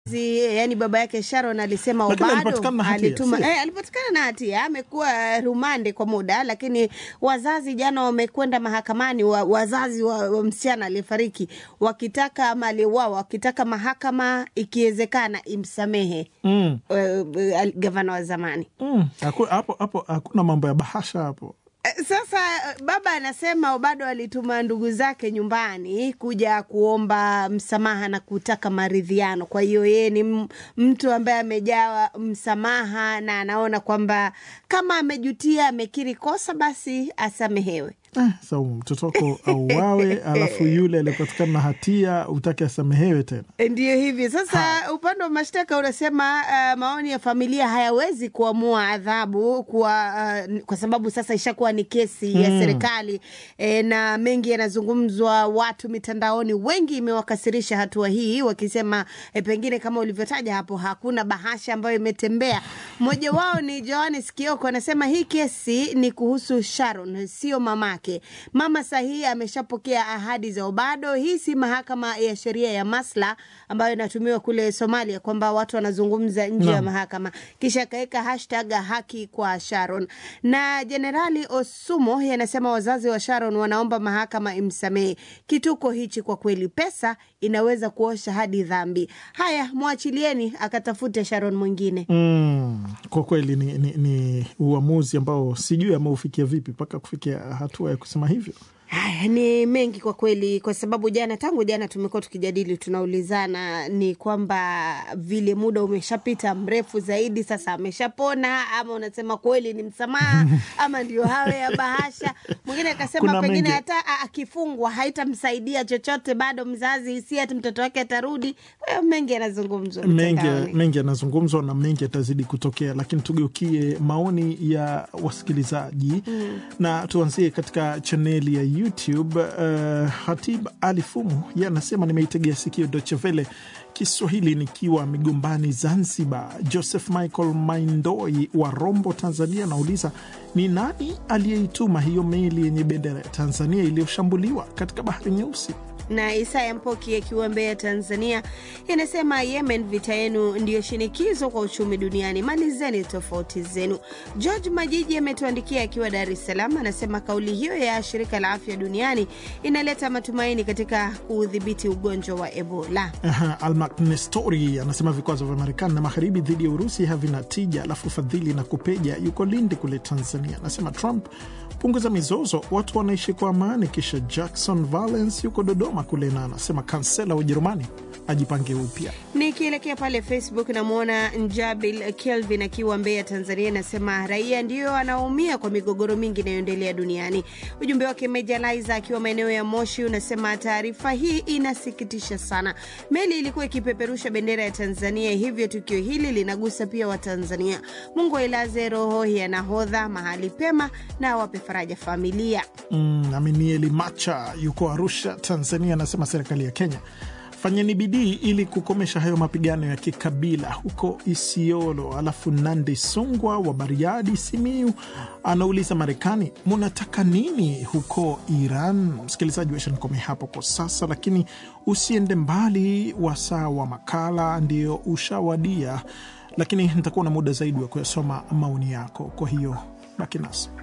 yani baba yake Sharon alisema Lakini Obado alipatikana na hatia, alituma sio? eh, alipatikana na hatia, amekuwa rumande kwa muda, lakini wazazi jana wamekwenda mahakamani wa, wazazi wa, wa msichana aliyefariki wakitaka ama aliyeuawa wakitaka mahakama ikiwezekana imsamehe Mm. eh, eh, gavana wa zamani. Mm. Haku- hapo hapo hakuna mambo ya bahasha hapo. Eh, Sasa eh, baba anasema bado alituma ndugu zake nyumbani kuja kuomba msamaha na kutaka maridhiano. Kwa hiyo yeye ni m- mtu ambaye amejawa msamaha na anaona kwamba kama amejutia, amekiri kosa, basi asamehewe. Eh, Saumu, mtoto wako auawe, alafu yule aliyepatikana na hatia utake asamehewe tena. Ndiyo hivyo sasa. Upande wa mashtaka unasema uh, maoni ya familia hayawezi kuamua adhabu kwa, uh, kwa sababu sasa ishakuwa ni kesi ya serikali e, na mengi yanazungumzwa, watu mitandaoni wengi imewakasirisha hatua hii, wakisema e, pengine kama ulivyotaja hapo hakuna bahasha ambayo imetembea. Mmoja wao ni Johannes Kioko anasema hii kesi ni kuhusu Sharon, sio mamake. Mama sahihi ameshapokea ahadi za Obado. Hii si mahakama ya sheria ya Masla ambayo inatumiwa kule Somalia, kwamba watu wanazungumza nje ya Naam. mahakama. Kisha akaweka hashtag haki kwa Sharon. Na Jenerali Osumo yeye anasema wazazi wa Sharon wanaomba mahakama imsamehe. Kituko hichi kwa kweli, pesa inaweza kuosha hadi dhambi. Haya, mwachilieni akatafute Sharon mwingine. Mm. Kwa kweli ni, ni, ni uamuzi ambao sijui ameufikia vipi mpaka kufikia hatua ya kusema hivyo. Haya ni mengi kwa kweli, kwa sababu jana, tangu jana tumekuwa tukijadili, tunaulizana ni kwamba vile muda umeshapita mrefu zaidi, sasa ameshapona ama unasema kweli ni msamaha ama ndio hawe ya bahasha. Mwingine akasema Kuna pengine mengi. hata a- akifungwa haitamsaidia chochote, bado mzazi si ati mtoto wake atarudi. Kwa hiyo mengi yanazungumzwa mengi mitandaoni. mengi yanazungumzwa na mengi yatazidi kutokea, lakini tugeukie maoni ya wasikilizaji na tuanzie katika chaneli ya YouTube. Uh, Hatib Ali Fumu ye anasema nimeitegea sikio Deutsche Welle Kiswahili nikiwa Migombani, Zanzibar. Joseph Michael Maindoi wa Rombo, Tanzania anauliza ni nani aliyeituma hiyo meli yenye bendera ya Tanzania iliyoshambuliwa katika bahari Nyeusi? na Isaya Mpoki akiwa Mbeya, Tanzania, inasema Yemen, vita yenu ndiyo shinikizo kwa uchumi duniani, malizeni tofauti zenu. George Majiji ametuandikia akiwa Dar es Salaam, anasema kauli hiyo ya shirika la afya duniani inaleta matumaini katika kuudhibiti ugonjwa wa Ebola. Aha, Almak Nestori anasema vikwazo vya Marekani na magharibi dhidi ya Urusi havina tija. Alafu Fadhili na Kupeja yuko Lindi kule Tanzania anasema Trump punguza mizozo, watu wanaishi kwa amani. Kisha Jackson Valence yuko Dodoma kule na anasema kansela wa Ujerumani ajipange upya. Nikielekea pale Facebook namwona Njabil Kelvin akiwa Mbeya, Tanzania, anasema raia ndiyo anaumia kwa migogoro mingi inayoendelea duniani. Ujumbe wake Meja Liza akiwa maeneo ya Moshi unasema taarifa hii inasikitisha sana. Meli ilikuwa ikipeperusha bendera ya Tanzania, hivyo tukio hili linagusa pia Watanzania. Mungu ailaze roho ya nahodha mahali pema na awape faraja familia. Mm, Aminieli Macha yuko Arusha, Tanzania anasema serikali ya Kenya fanyeni bidii ili kukomesha hayo mapigano ya kikabila huko Isiolo. Alafu Nandi Sungwa wa Bariadi, Simiu anauliza Marekani munataka nini huko Iran? Msikilizaji wetu nikome hapo kwa sasa, lakini usiende mbali, wasaa wa makala ndio ushawadia, lakini nitakuwa na muda zaidi wa kuyasoma maoni yako, kwa hiyo baki nasi.